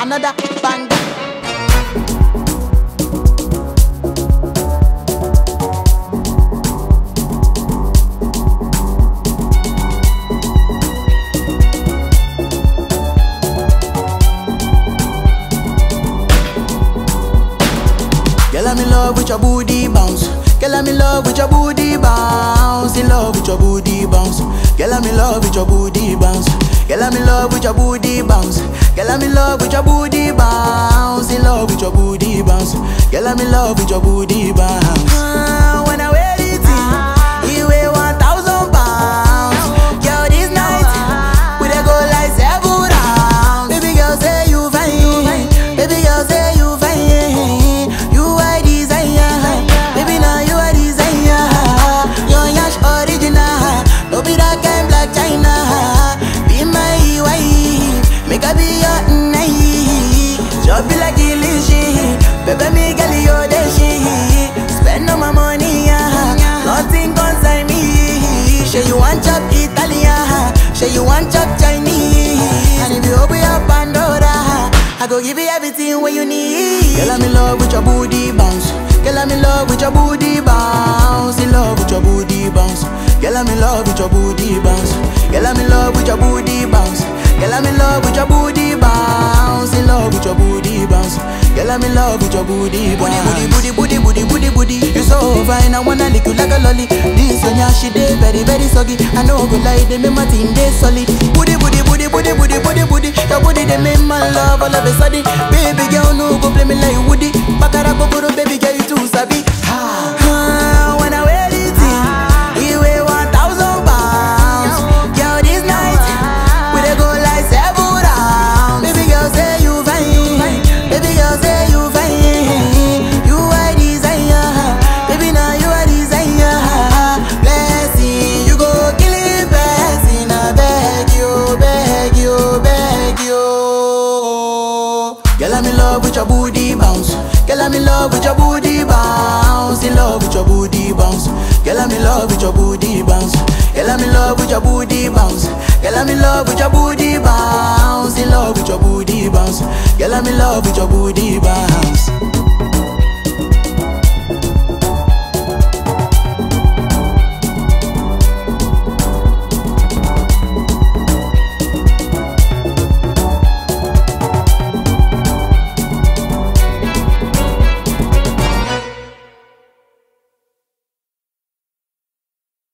another banger. Girl, I'm in love with your booty bounce. Girl, I'm in love with your booty bounce. In love with your booty bounce. Girl, I'm in love with your booty bounce. Girl, I'm in love with your booty bounce. Girl, I'm in love with your booty bounce. In love with your booty bounce. Girl, I'm in love with your booty bounce. Ah, when I wear it, you weigh one thousand pounds. Girl, this night we dey go like seven rounds. Baby girl, say you fine. Baby girl, say you fine. You are desire. Baby, now you are desire. Your yash original. No be that kind black China. Be my wife. Make I be your night. Just be like illusion. Baby, me girl, you the shit. Spend all my money, yeah. Nothing concern me. Say you want chop Italian. Say you want chop Chinese. And if you open your Pandora, I go give you everything what you need. Girl, I'm in love with your booty bounce. Girl, I'm in love with your booty bounce. In love with your booty bounce. Girl, I'm in love with your booty bounce. Girl, I'm in love with your booty bounce. Girl, I'm in love with your booty bounce. In love with your booty bounce. Girl, I'm in love with your booty bounce. Booty, booty, booty, booty, booty, booty. You so fine, I wanna lick you like a lolly. This one, yeah, she dey very, very soggy. I know go lie, they make my team dey solid. Booty, booty, booty, booty, booty, booty, booty. Your booty they make my love all of a sudden. Baby girl, no go play me like Woody. Bakara go go baby girl, you too sabi. Ah, when I wear it, you weigh one thousand pounds. Girl, this night we dey go like seven rounds. Baby girl, say you fine. Baby girl, say you fine. You are desire. Baby, now you are desire. Blessing, you go kill it, blessing. I beg you, beg you, beg you. Girl, I'm in love with your booty bounce. Girl, I'm in love with your booty bounce. In love with your booty bounce. Girl, I'm in love with your booty bounce. Girl, I'm in love with your booty bounce. Girl, I'm in love with your booty bounce. In love with your booty bounce. Girl, I'm in love with your booty bounce.